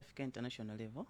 tikafika international level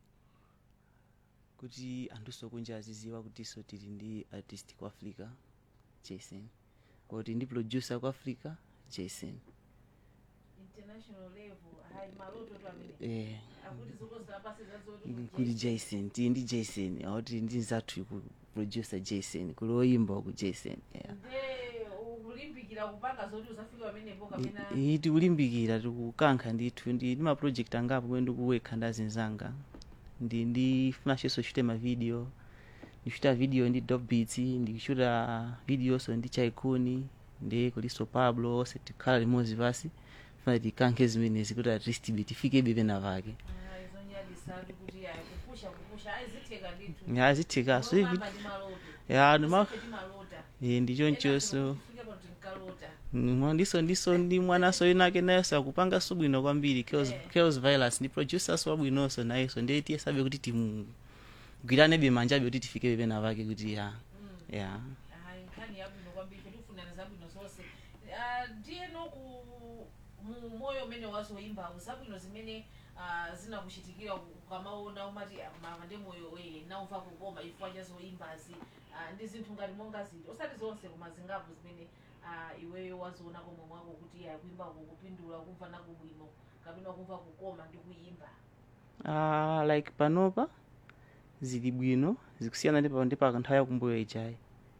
kuti anthuso kunja aziziwa kutinso tili ndi artist ku africa jason kuti ndi producer ku africa jason international level hayi maloto tu amene eh, akuti zokozera pasi zazoti kuli jason tili ndi jason akuti ndi nzathu ku producer jason kuli oyimba ku jason yeah. nde ukulimbikira kupanga zoti uzafika pamenepo kapena iyi tikulimbikira tikukankha ndithu ndi ndi maproject angapo kumene ndikuwekha ndi azinzanga ndi ndifunanso chute mavideo ndichuta video ndi dop beats ndikuchuta videonso ndi chaikuni ndi kuliso pablo onse tikhala limodzi pasi funa tikankhe zimenezi kuti at least ibe tifikebe pena pake Ah, izonyadisatu kuti ayi kupusha kupusha ayizitheka ndithu azithekaso ivi Mama ndi maloto ya ndima Ife timalota eh, ndi chonchonso fika pano tinkalota Mm, ndiso ndiso ndi mwanaso inake nayenso akupanganso bwino kwambiri chaos, Eh. chaos violence ndi producers wabwinonso nayenso ndiye tiyesabe kuti timugwiranebe manjabe kuti tifike pena pake kuti ya Mm. ya hayi nkhani yabwino kwambiri tifunana zabwino zonse Ah, ndiye noku mu moyo umene wazoyimbawo zabwino zimene ah, zinakuchitikira ukamaona umati ah, mama ndi moyo weye naumva kukoma ifwa chazoyimbazi Ah, ndi zinthu ngati monga ziti osati zonse koma zingapo zimene ah, iweyo waziona komwe mwako kuti ya kuimba kukupindula kumva nako bwino kapena kumva kukoma ndi kuyimba uh, like panopa zili bwino zikusiyana ndi pa- ndi pa nthawi yakumbuyo ijayi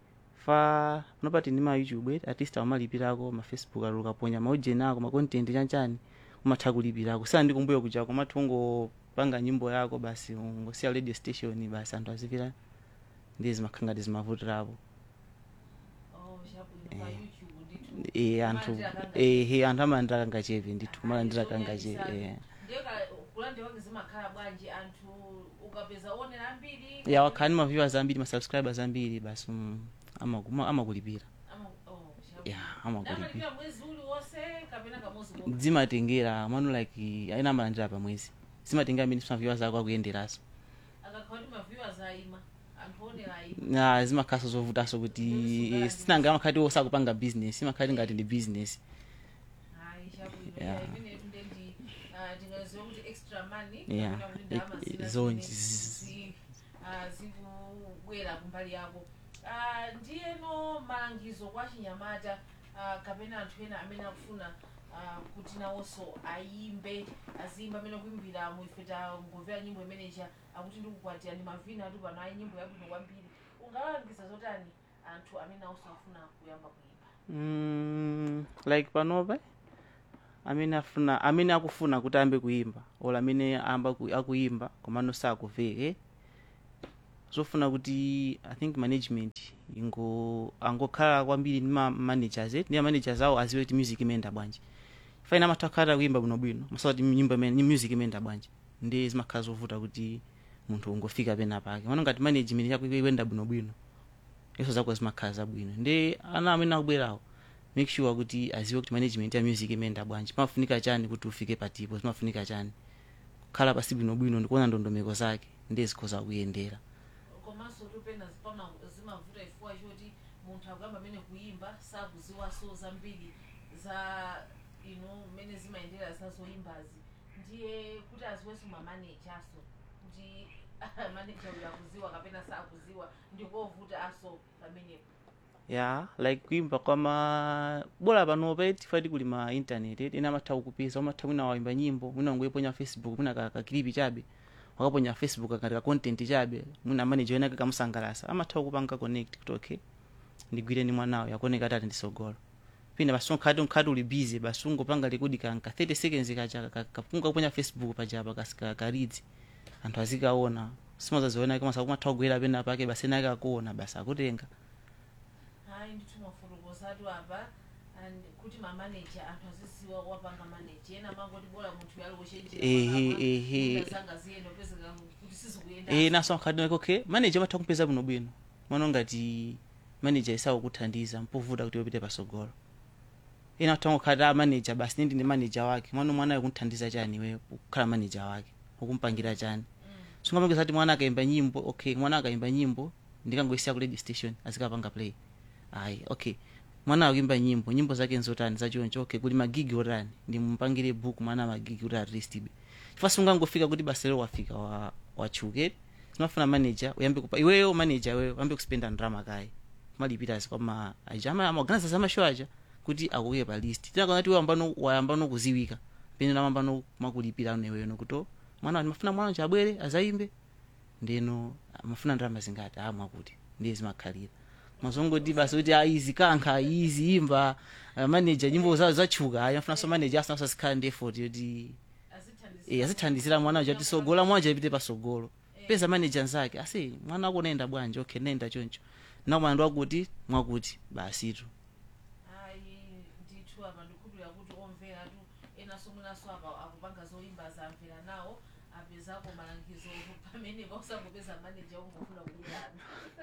fa panopa tindi ma youtube artist amalipirako ma facebook alo ukaponya maujeni ako ma content chanchani umatha kulipirako siyana ndi kumbuyo kuja komati ungopanga nyimbo yako basi ungosiya radio station basi anthu azipira ndi zimakhala ngati zimavutirapo oh chabwino pa Eh. youtube ndithu e anthu Kumalandira ehe anthu amalandira kangachepe ndithu kumalandira kangachepe Zonyadisatu. eh. ndeka kulande wake zimakhala bwanji anthu ukapeza onera ambiri ya wakhani ma viewers ambiri ma subscribers ambiri basi mm, amaguma- amakulipira Ama- oh, chabwino. ya amakulipira Amalipira mwezi uliwonse kapena kamozi komwe zimatengera manu like aina amalandira pamwezi zimatengera amene ma viewers ako akuyenderaso akakhala kuti maviewers ayima anthu onera ayima na zimakhaso zovutaso kuti Zosunga eh, sinanga amakhati osakupanga business imakhati ngati ndi business hayi chabwino Yeah. yeah. imenetu ndendi ah, tingaziwa kuti extra money Yeah. kapena kuti ndalama I- zina zonje. zimene zi- ah, zikubwera kumbali yako Ah, ndiyeno malangizo kwa chinyamata ah, kapena anthu ena amene akufuna ah, kuti nawonso ayimbe azimba amene kuimbira muife tangomvera nyimbo imeneja akuti ndikukwatira ndi mavina atu pano ayi nyimbo yabwino kwambiri ungalangiza zotani anthu amene nawonso afuna kuyamba kuimba mm, like panopa amene afuna amene akufuna kuti ayambe kuimba ola amene amba ku- akuimba komano sakuveke zofuna kuti i think management ingo angokhala kwambiri ndi ma managers eh, ndi ma managers awo aziwe kuti music imenda bwanji faina amatha kukhala kuimba bwinobwino masawa kuti nyimbo imene ni music imenda bwanji ndi zimakhala zovuta kuti munthu ungofika pena pake mano ngati management yako ikuyenda bwinobwino iso zako zimakhala zabwino ndi ana amene akubwerawo make sure kuti aziwe kuti management ya music imenda bwanji pamafunika chani kuti ufike patipo zimafunika chani kukhala pasi bwinobwino ndikuona ndondomeko zake ndi zikhoza kuyendera komanso topena zipama zimavuta ifua choti munthu akuyamba amene kuimba sakuziwaso zambiri za ino mmene zimayendera zazoyimbazi ndiye kuti aziwenso mamanejaso kuti maneja uyo akuziwa kapena sakuziwa ndikovuta aso pamenepo ya like kuimba kwama bora panopa tifati kuli ma internet ena amatha kukupeza umatha mwina waimba nyimbo mwina ungoiponya facebook mwina ka- kakilipi chabe wakaponya facebook akati ka content chabe mwina manager wenake kamusangalasa amatha kukupanga connect kuti okay ndigwire ndi mwanawo yakoneka atati ndisogolo pina basi unkhati unkhati uli busy basi ungopanga rekodi kanka 30 seconds kacha ka- kapunga kuponya facebook pachapa kasika karidzi anthu azikaona simazaziona kama sakumatha kugwera pena pake basi enake akuona basi akutenga hayi ndithu mafotokozatu apa and kuti mamaneja anthu aziziwa wapanga maneja ena mangoti bora munthu Ehe, ehe. yalowochenjera ziyenda opezeka kuti sizikuyenda eh naso nkhati like okay manager amatha kupeza bwinobwino mwana ngati manager isakukuthandiza mpovuta kuti upite pasogolo ena atha kukhati a manager basi nindi ndi manager wake mwana mwana akunthandiza chani iwe kukhala manager wake ukumpangira chani sungamangeza kuti mwana akaimba nyimbo okay mwana akaimba nyimbo ndikangoisiya ku radio station azikapanga play ayi okay mwana akuimba nyimbo nyimbo zake nzotani zachoncho okay kuli magigi otani ndimumpangire book mwana magigi kuti at least ibe chifukwa sungangofika kuti basa lero wafika wa wachuke zimafuna manager uyambe kupa iweyo manager iweyo uyambe kuspenda ndrama kaye malipirazi kwama aja ama amaorganiza za mashow aja kuti akuike pa list tinakona kuti wayambano wayambano kuziwika pene namambano makulipira neweyo nokuto mwana wani mafuna mwana wanje abwere azayimbe ndeno mafuna ndrama zingati amwa kuti ndiye zimakhalira mazongoti basi kuti aizi kankha izi imba uh, manager nyimbo zawo zachuka ayi afunanso manager asanso azikhala ndi effort yoti eh, azithandizira mwana waja kuti sogola mwana waja ipite pasogolo peza manager nzake asi mwana wako nenda bwanji okay nenda choncho nakumana ndi wakuti mwakuti basitu ayi ndithu apa ndikukhulupirira kuti omveratu enaso mwinaso apa akupanga zoyimba zamvera nawo apezako malangizo pamene pausangopeza maneja ungofuna kudana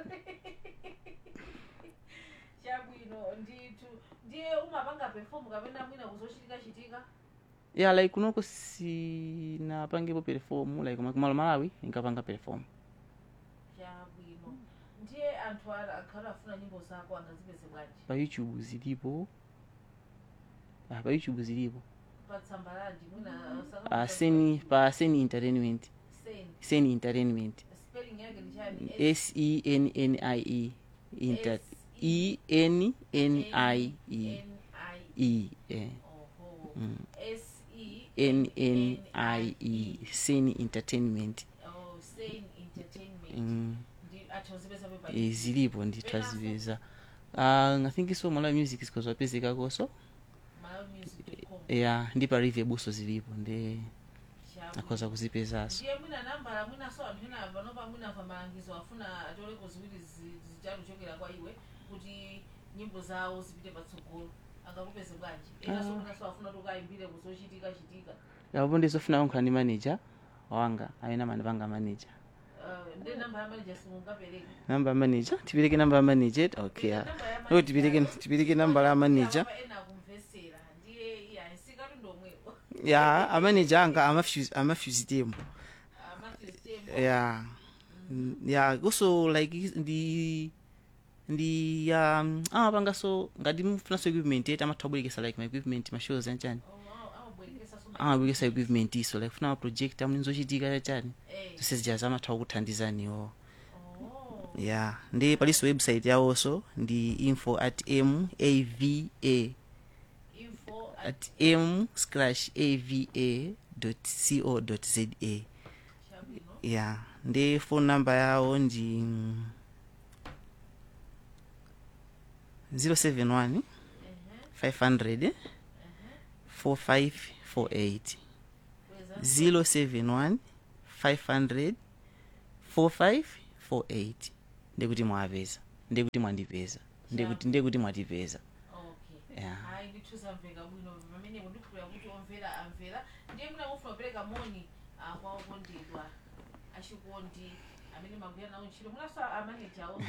chabwino ndithu ndiye umapanga perform kapena mwina kuzochitika chitika ya like kunoko sinapangepo perform like kumalo malawi inkapanga perform chabwino ndiye anthu ala- akhala afuna nyimbo zako angazipeze bwanji pa youtube zilipo ah, pa youtube zilipo patsamba lanji mwina ah, seni pa seni entertainment sen seni entertainment spelling yake ni chani s e n n i e inter e n n i e e eh. Oho. mm. S-E- n n i e seni entertainment Oh, Sane Entertainment. mm. Ndi- athi uzipeza pepa e, zilipo ndithaziveza uh, i think so malawi music sikozwapezeka koso malawimusic.com. ya ndi pa review buso zilipo ndi Shabu. akhoza kuzipezaso ndiye mwina nambala mwinaso anthu ena panopa mwinamva malangizo afuna atoleko ziwiri zi- zitatu kuchokera kwa iwe kuti nyimbo zawo zipite patsogolo angakupeze bwanji enaso Ah. mwinaso afuna kuti ukayimbire kuzochitika chitika yapo ndizofuna kunkhala ndi manager wanga amene amanipanga manager Uh, ndi namba ya manager simungapereke namba ya manager tipereke namba ya manager okay ya oh, tipereke tipereke namba la manager Apa ena akumvesera ndiye iya sikatu ndomwepo ya amanager anga amafuse amafuse tembo amathistembo ya Mm, ya also like is- ndi ndi ya um, amapanga so ngati mufunaso equipment yeti amatha kubwerekesa like ma equipment ma shows anchani amabwerekesa amabwerekesa equipment iso like funa ma project amene zochitika chani Eh. zonse zijazo amatha kukuthandizaniwo Oh. ya ndi palinso website yawonso ndi info at m ava info at at m slash ava co za chabwino ya ndi phone number yawo ndi 071 ehe 500 4548 kweza 071 500 4548 ndikuti mwapeza ndikuti mwandipeza ndikuti ndikuti mwatipeza okay ya hayi ndithuzamveka bwino pamene kundikhulira kuti omvera amvera ndiye muna mufuna kupereka moni ah, kwa okondedwa achikondi amene magwira nawo ntchito munaso amaneja awo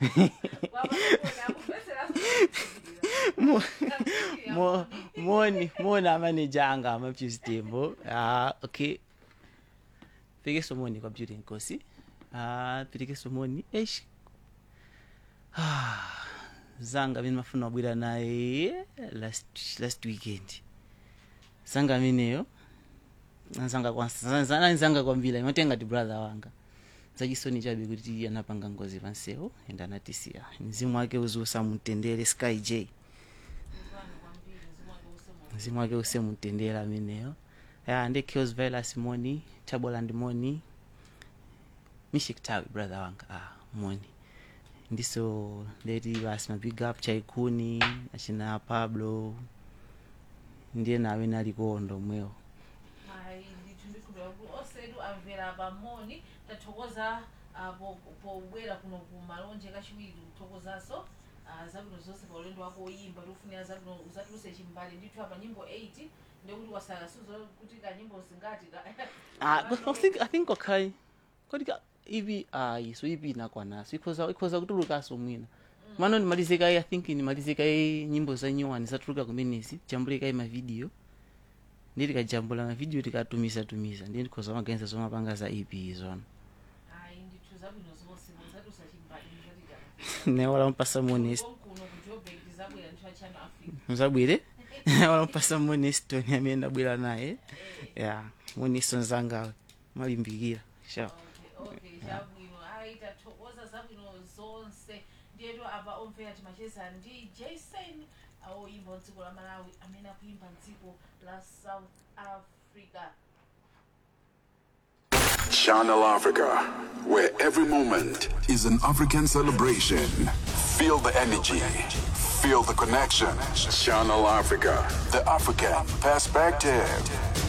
Mo- moni moni amaneja anga amapyuzitembo ah, okay pekeso moni kwa beauty nkosi ah, pekeso moni esh ah, zanga amene mafuna wabwera naye last, last weekend zanga ameneyo anzanga kwansa anzanga kwambiri imatenga ti brother wanga zachisoni chabe kuti anapanga ngozi pansewo ende anatisiya mzimu wake uziusa mutendere sky j mzimu wake use mutendere ameneyo ya ndi kills vilas moni taboland moni mishiktawi brother wanga ah, moni ndiso ndeti basi mabig up chaikuni achina pablo ndiye nawe nalikondo mwewo hayi ndithu ndikhulira kuti osedu amvera pamoni tathokoza ah, po- pobwera kuno ku malonje kachiwiri kuthokozanso ah, zabwino zonse pa ulendo wako oyimba tikufunira zabwino uzatuluse chimbali ndithu apa nyimbo 8 ndekuti wasakasuzo kuti kanyimbo zingati ka Ah, but I think I think okay. Kodi ka ivi ayi so ivi inakwanaso ikhoza ikhoza kutulukaso mwina mano nimalizika i think nimalizika i nyimbo za nyuwani zatuluka kumenezi jambulika i mavidiyo ndi tikajambula mavidiyo tikatumiza tumiza ndi ndikhoza maganiza zomapanga za ep izona hayi ndithu zabwino zonse muzatuluse chimbali muzatita newala mpasa monest kuno ku joburg zabwera ndithu achano africa muzabwire wala mpasa monest toni amene ndabwera naye ya mwiniso zangawe malimbikira sha okay okay chabwino ayi tathokoza zabwino zonse ndiyetu apa omvera timacheza ndi jason awoyimba mdziko la malawi amene akuimba mdziko la south africa Channel Africa, where every moment is an African celebration. Feel the energy, feel the connection. Channel Africa, the African perspective.